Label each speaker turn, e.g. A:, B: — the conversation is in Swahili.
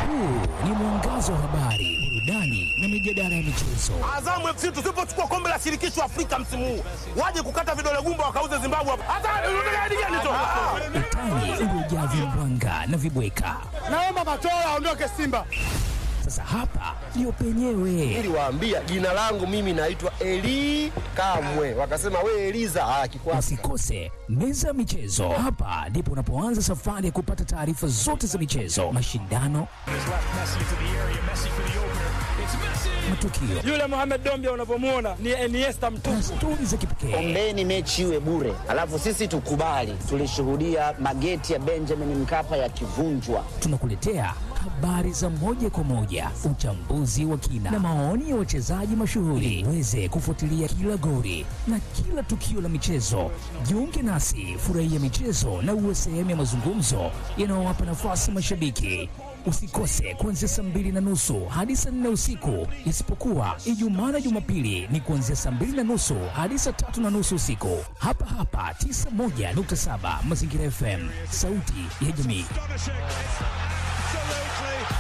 A: Huu ni mwangazo wa habari, burudani na mijadala ya michezo.
B: Azamu FC tusipochukua kombe la shirikisho Afrika msimu huu, waje kukata vidole gumba wakauze Zimbabwe hapa. Hata unataka hadi gani tu?
A: Utani uliojaa vimbwanga na vibweka.
B: Naomba Matola aondoke Simba.
A: Sasa hapa ndio penyewe.
C: Niliwaambia jina langu mimi naitwa Eli Kamwe, wakasema we Eliza. Ah, kikwasi
A: Usikose meza ya michezo. Hapa ndipo unapoanza safari ya kupata taarifa zote za michezo, mashindano, matukio
B: Yule Mohamed Dombia unavyomuona ni Iniesta
A: na
B: mtupu.
A: stori za kipekee.
D: Ombeni mechi iwe bure, alafu sisi tukubali. Tulishuhudia mageti ya Benjamin Mkapa yakivunjwa.
A: Tunakuletea habari za moja kwa moja, uchambuzi wa kina na maoni ya wachezaji mashuhuri, uweze kufuatilia kila goli na kila tukio la michezo. Jiunge nasi, furahia michezo na uwe sehemu ya mazungumzo yanayowapa nafasi mashabiki. Usikose kuanzia saa mbili na nusu hadi saa nne usiku, isipokuwa Ijumaa na Jumapili ni kuanzia saa mbili na nusu hadi saa tatu na nusu usiku, hapa hapa 91.7 Mazingira FM, sauti ya jamii.